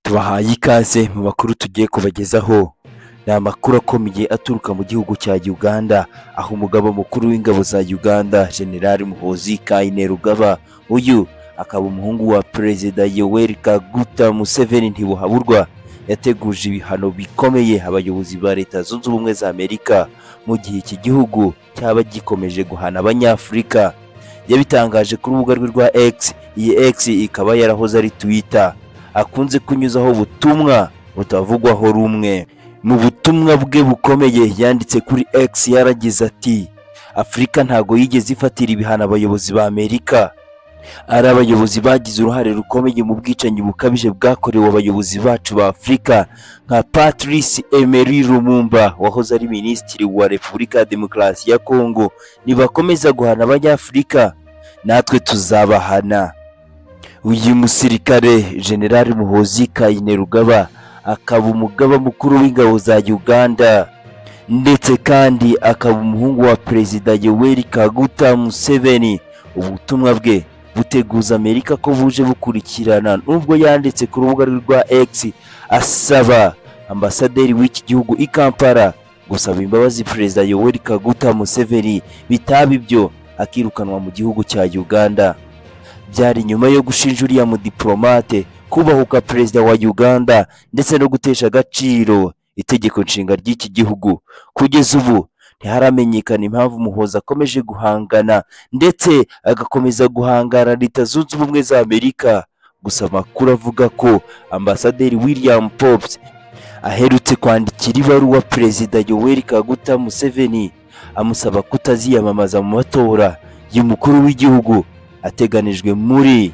tubahaye ikaze mu makuru tugiye kubagezaho ni amakuru akomeye aturuka mu gihugu cya Uganda aho umugaba mukuru w'ingabo za Uganda General Muhoozi Kainerugaba uyu akaba umuhungu wa Perezida Yoweri Kaguta Museveni ntibuhaburwa yateguje ibihano bikomeye abayobozi ba Leta Zunze Ubumwe za Amerika mu gihe iki gihugu cyaba gikomeje guhana Abanyafurika yabitangaje ku rubuga rwe rwa X iyi X ikaba yarahoze ari Twitter akunze kunyuzaho ubutumwa butavugwaho rumwe mu butumwa bwe bukomeye yanditse kuri X yaragize ati Afurika ntago yigeze ifatira ibihano abayobozi ba Amerika ari abayobozi bagize uruhare rukomeye mu bwicanyi bukabije bwakorewe abayobozi bacu ba Afurika nka Patrice Emery Lumumba wahoze ari minisitiri wa Repubulika ya Demokarasi ya Kongo nibakomeza guhana abanyafurika natwe tuzabahana uyu musirikare generali muhozi kainerugaba akaba umugaba mukuru w'ingabo za uganda ndetse kandi akaba umuhungu wa perezida yoweri kaguta museveni ubutumwa bwe buteguza amerika ko buje bukurikirana nubwo yanditse ku rubuga rwe rwa x asaba ambasaderi w'iki gihugu i kampala gusaba imbabazi perezida yoweri kaguta museveni bitaba ibyo akirukanwa mu gihugu cya uganda byari nyuma yo gushinja uriya mudiplomate kubahuka perezida wa Uganda ndetse no gutesha agaciro itegeko nshinga ry'iki gihugu kugeza ubu ntiharamenyekana impamvu Muhoza akomeje guhangana ndetse agakomeza guhangana Leta Zunze Ubumwe za Amerika gusa amakuru avuga ko ambasaderi William Pops aherutse kwandikira ibaruwa perezida Yoweri Kaguta Museveni amusaba kutaziyamamaza mu matora y'umukuru w'igihugu ateganijwe muri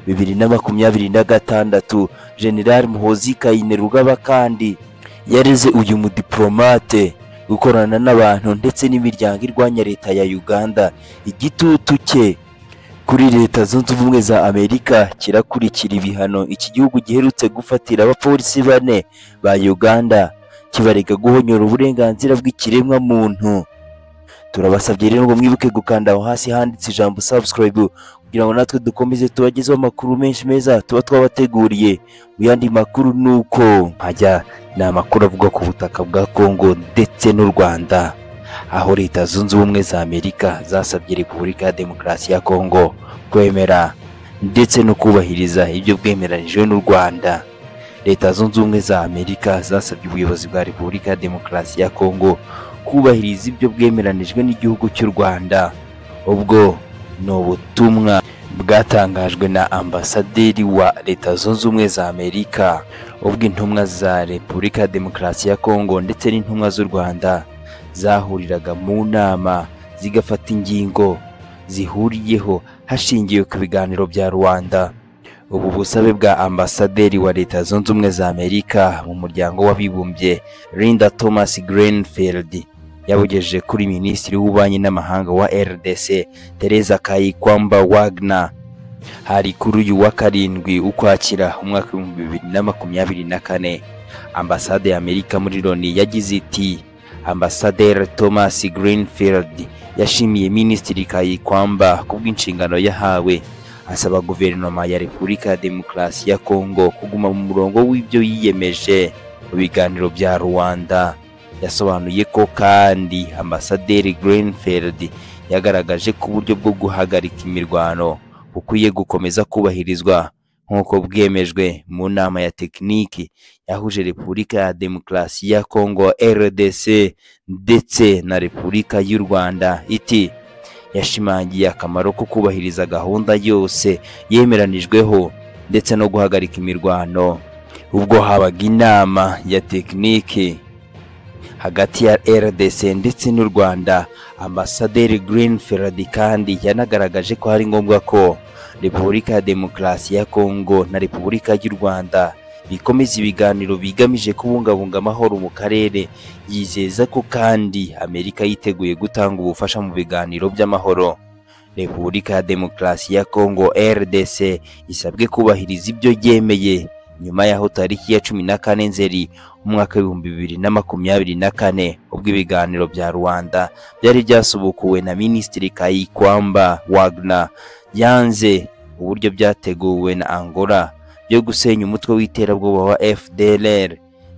bibiri na makumyabiri na gatandatu generali muhozi kayinerugaba kandi yareze uyu mudiplomate gukorana n'abantu ndetse n'imiryango irwanya leta ya uganda igitutu cye kuri leta zunze ubumwe za amerika kirakurikira ibihano iki gihugu giherutse gufatira abapolisi bane ba uganda kibarega guhonyora uburenganzira bw'ikiremwamuntu turabasabye rero ngo mwibuke gukanda aho hasi handitse ijambo subscribe kugira ngo natwe dukomeze tubagezeho amakuru menshi meza tuba twabateguriye mu yandi makuru ni uko hajya ni amakuru avuga ku butaka bwa Congo ndetse n'u Rwanda aho leta zunze ubumwe za Amerika zasabye Repubulika ya Demokarasi ya Congo kwemera ndetse no kubahiriza ibyo bwemeranijwe n'u Rwanda leta zunze ubumwe za Amerika zasabye ubuyobozi bwa Repubulika ya Demokarasi ya Congo kubahiriza ibyo bwemeranijwe n'igihugu cy'u Rwanda ubwo ni ubutumwa bwatangajwe na ambasaderi wa leta zunze ubumwe za Amerika ubwo intumwa za Repubulika ya Demokarasi ya Kongo ndetse n'intumwa z'u Rwanda zahuriraga mu nama zigafata ingingo zihuriyeho hashingiwe ku biganiro bya Rwanda ubu busabe bwa ambasaderi wa leta zunze ubumwe za Amerika mu muryango w'abibumbye Linda Thomas Greenfield yabugejeje kuri minisitiri w'ububanyi n'amahanga wa RDC Teresa Kayikwamba Wagner hari kuri uyu wa karindwi ukwakira umwaka w'ibihumbi bibiri na makumyabiri na kane ambasade ya Amerika muri Loni yagize iti Ambasaderi Thomas Greenfield yashimiye minisitiri Kayikwamba ku bw'inshingano yahawe asaba guverinoma ya Repubulika ya Demokarasi ya Kongo kuguma mu murongo w'ibyo yiyemeje mu biganiro bya Rwanda yasobanuye ko kandi ambasaderi Greenfield yagaragaje ko uburyo bwo guhagarika imirwano bukwiye gukomeza kubahirizwa nk'uko bwemejwe mu nama ya tekiniki yahuje Repubulika ya Demokarasi ya Kongo RDC ndetse na Repubulika y'u Rwanda iti yashimangiye akamaro ko kubahiriza gahunda yose yemeranijweho ndetse no guhagarika imirwano ubwo habaga inama ya tekiniki hagati ya RDC ndetse n'u Rwanda Ambasaderi Greenfield kandi yanagaragaje ko hari ngombwa ko Repubulika ya Demokarasi ya Kongo na Repubulika y'u Rwanda bikomeza ibiganiro bigamije kubungabunga amahoro mu karere yizeza ko kandi Amerika yiteguye gutanga ubufasha mu biganiro by'amahoro Repubulika ya Demokarasi ya Kongo RDC isabwe kubahiriza ibyo yemeye nyuma y'aho tariki ya cumi na kane Nzeri umwaka w'ibihumbi bibiri na makumyabiri na kane ubwo ibiganiro bya Rwanda byari byasubukuwe na Minisitiri Kayikwamba Wagner yanze uburyo byateguwe na Angola yo gusenya umutwe w'iterabwoba wa FDLR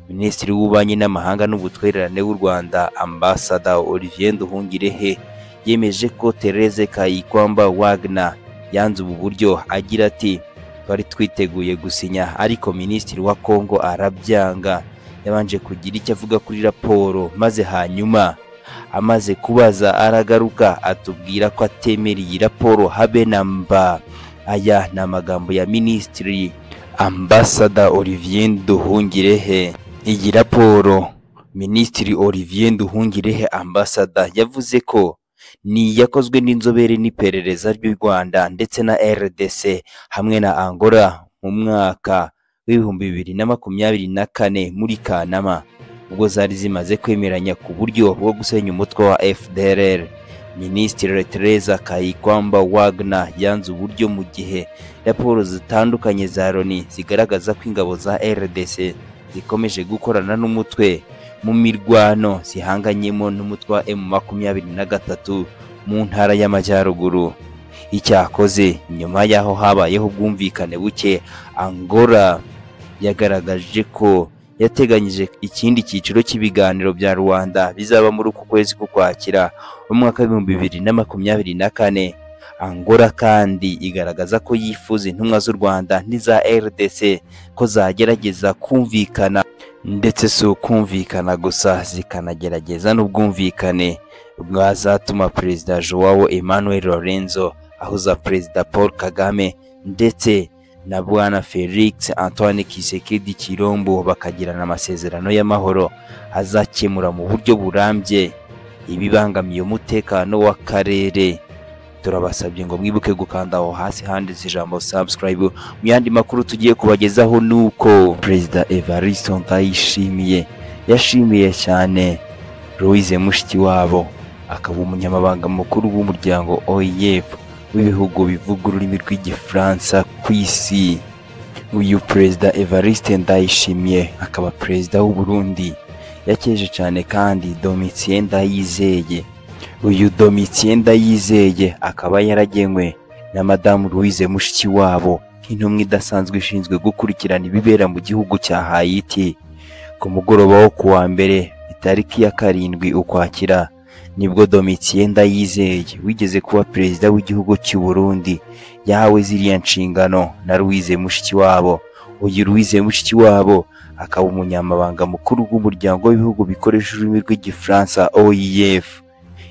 Minisitiri w'Ububanyi n'Amahanga n'Ubutwererane w'u Rwanda Ambasada Olivier Nduhungirehe yemeje ko Therese Kayikwamba Wagner yanze ubu buryo agira ati twari twiteguye gusinya ariko Minisitiri wa Congo arabyanga yabanje kugira icyo avuga kuri raporo maze hanyuma amaze kubaza aragaruka atubwira ko atemera iyi raporo habe na mba aya ni amagambo ya Minisitiri Ambasada Olivier Nduhungirehe iyi raporo Minisitiri Olivier Nduhungirehe Ambasada yavuze ko ni iyakozwe n'inzobere n'iperereza ry'u Rwanda ndetse na RDC hamwe na Angola mu mwaka w'ibihumbi bibiri na makumyabiri na kane muri Kanama ubwo zari zimaze kwemeranya ku buryo bwo gusenya umutwe wa FDLR Minisitiri Teresa Kayikwamba Wagner yanze uburyo mu gihe raporo zitandukanye za Loni zigaragaza ko ingabo za RDC zikomeje gukorana n'umutwe mu mirwano zihanganyemo n'umutwe wa M23 mu ntara y'Amajyaruguru icyakoze nyuma y'aho habayeho ubwumvikane buke Angola yagaragaje ko yateganyije ikindi cyiciro cy'ibiganiro bya Rwanda bizaba muri uku kwezi k'Ukwakira mu mwaka w'ibihumbi bibiri na makumyabiri na kane Angola kandi igaragaza ko yifuza intumwa z'u Rwanda n'iza RDC ko zagerageza kumvikana ndetse si ukumvikana gusa zikanagerageza n'ubwumvikane bwazatuma Perezida Joao Emmanuel Lorenzo ahuza Perezida Paul Kagame ndetse na Bwana Felix Antoine Kisekedi Kirombo bakagirana amasezerano y'amahoro azakemura mu buryo burambye ibibangamiye umutekano w'akarere turabasabye ngo mwibuke gukanda aho hasi handitse ijambo subscribe mu yandi makuru tugiye kubagezaho nuko perezida Evariste Ndayishimiye yashimiye cyane Louise Mushikiwabo akaba umunyamabanga mukuru w'umuryango OIF w'ibihugu bivuga ururimi rw'igifaransa ku isi uyu perezida Evariste Ndayishimiye akaba perezida w'u Burundi yakeje cyane kandi Domitien Ndayizeye uyu Domitien Ndayizeye akaba yaragenwe na Madamu Louise Mushikiwabo nk'intumwa idasanzwe ishinzwe gukurikirana ibibera mu gihugu cya Haiti ku mugoroba wo ku wa mbere itariki ya karindwi ukwakira nibwo Domitien Ndayizeye wigeze kuba perezida w'igihugu cy'u Burundi yahawe ziriya nshingano na Louise Mushikiwabo uyu Louise Mushikiwabo akaba umunyamabanga mukuru w'umuryango w'ibihugu bikoresha ururimi rw'igifaransa OIF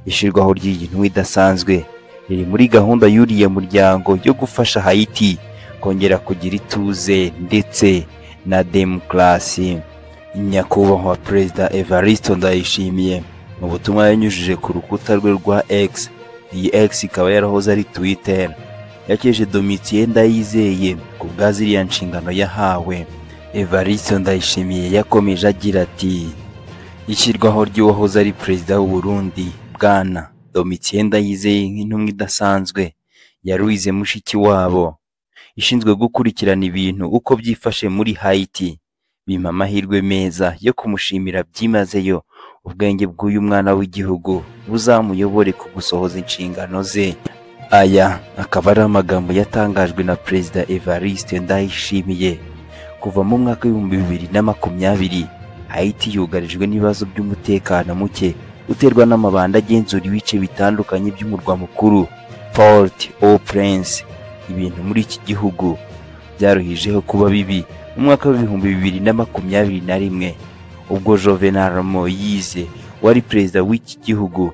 ishyirwaho ry'iyi ntumwa idasanzwe riri muri gahunda y'uriya muryango yo gufasha Haiti kongera kugira ituze ndetse na demokarasi nyakubahwa perezida Evariste Ndayishimiye mu butumwa yanyujije ku rukuta rwe rwa X iyi X ikaba yarahoze ari Twitter yakeje Domitien Ndayizeye ku bwa ziriya nshingano yahawe Evariste Ndayishimiye yakomeje agira ati ishyirwaho ry'uwahoze ari perezida w'u Burundi bwana Domitien Ndayizeye nk'intumwa idasanzwe ya Louise Mushikiwabo ishinzwe gukurikirana ibintu uko byifashe muri Haiti bimpa amahirwe meza yo kumushimira byimazeyo ubwenge bw'uyu mwana w'igihugu buzamuyobore ku gusohoza inshingano ze aya akaba ari amagambo yatangajwe na perezida Evariste Ndayishimiye kuva mu mwaka w'ibihumbi bibiri na makumyabiri Haiti yugarijwe n'ibibazo by'umutekano muke uterwa n'amabanda agenzura ibice bitandukanye by'umurwa mukuru Port au Prince ibintu muri iki gihugu byaruhijeho kuba bibi mu mwaka w'ibihumbi bibiri na makumyabiri na rimwe ubwo Juvenal Moise wari perezida w'iki gihugu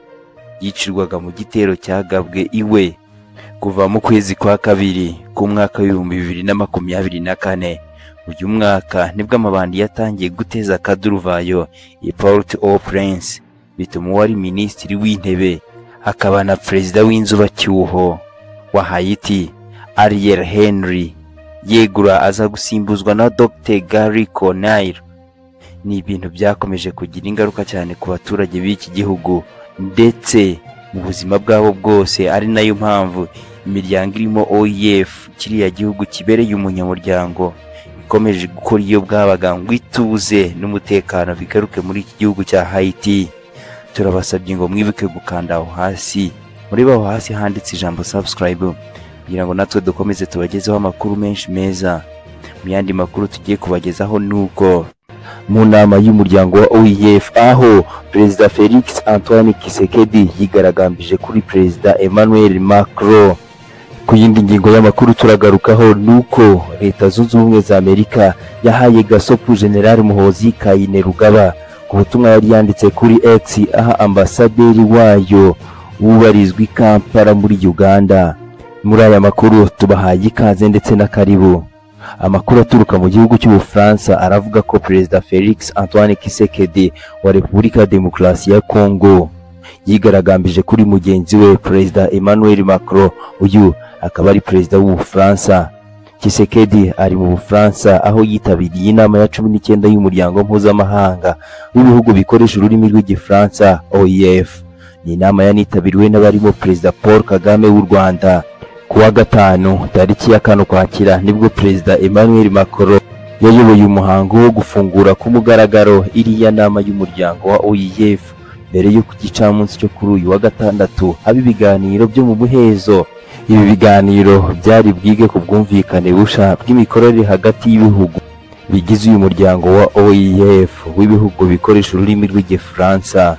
yicirwaga mu gitero cyagabwe iwe kuva mu kwezi kwa kabiri k'umwaka w'ibihumbi bibiri na makumyabiri na kane uyu mwaka nibwo amabandi yatangiye guteza akaduruvayo i Port au Prince bituma uwari minisitiri w'intebe akaba na perezida w'inzubacyuho wa Haiti Ariel Henry yegura aza gusimbuzwa na Dr Gary Conille ni ibintu byakomeje kugira ingaruka cyane ku baturage b'iki gihugu ndetse mu buzima bwabo bwose ari nayo mpamvu imiryango irimo OIF kiriya gihugu kibereye umunyamuryango ikomeje gukora iyo bwabaga ngo ituze n'umutekano bigaruke muri iki gihugu cya Haiti turabasabye ngo mwibuke gukanda aho hasi muri aho hasi handitse ijambo subscribe kugira ngo natwe dukomeze tubagezeho amakuru menshi meza mu yandi makuru tugiye kubagezaho ni uko mu nama y'umuryango wa oef aho perezida felix antoine kisekedi yigaragambije kuri perezida emmanuel macron ku yindi ngingo y'amakuru turagarukaho ni uko leta zunze ubumwe za amerika yahaye gasopu general muhozi kayine rugaba ku butumwa yari yanditse kuri x aha ambasaderi wayo wubarizwa i kampala muri uganda muri aya makuru tubahaye ikaze ndetse n'akaribu amakuru aturuka mu gihugu cy'ubufaransa aravuga ko perezida felix antoine kisekedi wa repubulika ya demokarasi ya kongo yigaragambije kuri mugenzi we perezida emmanuel macron uyu akaba ari perezida w'ubufaransa kisekedi ari mu bufaransa aho yitabiriye inama ya cumi n'icyenda y'umuryango mpuzamahanga w'ibihugu bikoresha ururimi rw'igifaransa oef ni inama yanitabiriwe n'abarimo perezida paul kagame w'u rwanda kuwa gatanu tariki ya kane ukwakira nibwo perezida emmanuel macron yayoboye umuhango wo gufungura ku mugaragaro iriya nama y'umuryango wa oef mbere yo ku gicamunsi cyo kuri uyu wa gatandatu haba ibiganiro byo mu buhezo ibi biganiro byari bwige ku bwumvikane busha bw'imikorere hagati y'ibihugu bigize uyu muryango wa oef w'ibihugu bikoresha ururimi rw'igifaransa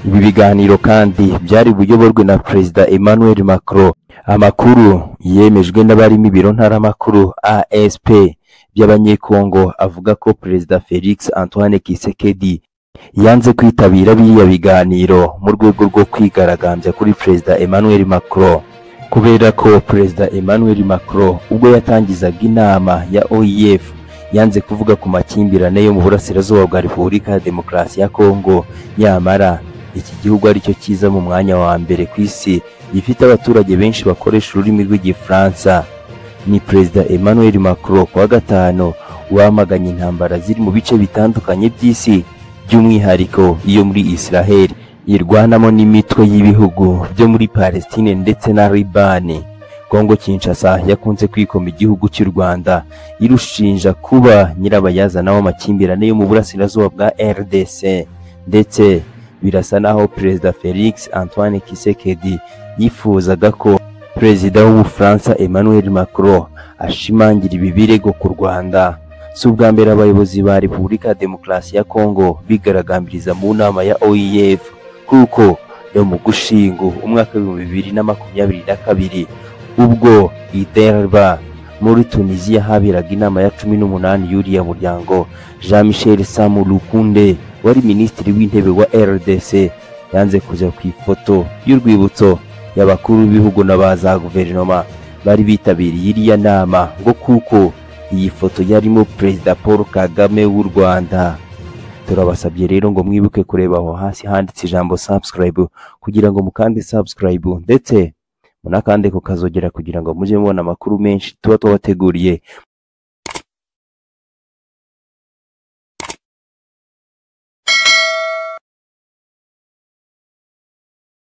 ibi biganiro kandi byari buyoborwe na perezida emmanuel macron amakuru yemejwe n'abarimo ibiro ntaramakuru asp by'abanyekongo avuga ko perezida felix antoine kisekedi yanze kwitabira biriya biganiro mu rwego rwo kwigaragambya kuri perezida emmanuel macron kubera ko perezida emmanuel macron ubwo yatangizaga inama ya oef yanze kuvuga ku makimbirane yo mu burasirazuba bwa repubulika ya demokarasi ya kongo nyamara iki gihugu aricyo cyiza mu mwanya wa mbere ku isi gifite abaturage benshi bakoresha ururimi rw'igifaransa ni perezida emmanuel macron ku wa gatanu wamaganye intambara ziri mu bice bitandukanye by'isi by'umwihariko iyo muri israheli irwanamo n'imitwe y'ibihugu byo muri palestine ndetse na libani kongo kinshasa yakunze kwikoma igihugu cy'u rwanda irushinja kuba nyirabayazana w'amakimbirane yo mu burasirazuba bwa rdc ndetse birasa naho perezida felix antoine kisekedi yifuzaga ko perezida w'ubufaransa emmanuel macron ashimangira ibi birego ku rwanda si ubwa mbere abayobozi ba repubulika ya demokarasi ya kongo bigaragambiriza mu nama ya oef kuko yo mu gushingo umwaka w'ibihumbi bibiri na makumyabiri na kabiri ubwo iterba muri tunisiya haberaga inama ya cumi n'umunani y'uriya muryango jean michel samu lukunde wari minisitiri w'intebe wa rdc yanze kuja ku ifoto y'urwibutso y'abakuru b'ibihugu na ba za guverinoma bari bitabiriye iriya nama ngo kuko iyi foto yarimo perezida paul kagame w'u rwanda turabasabye rero ngo mwibuke kureba aho hasi handitse ijambo subscribe kugira ngo mukande subscribe ndetse munakande kukazogera kugira ngo mujye mubona amakuru menshi tuba twabateguriye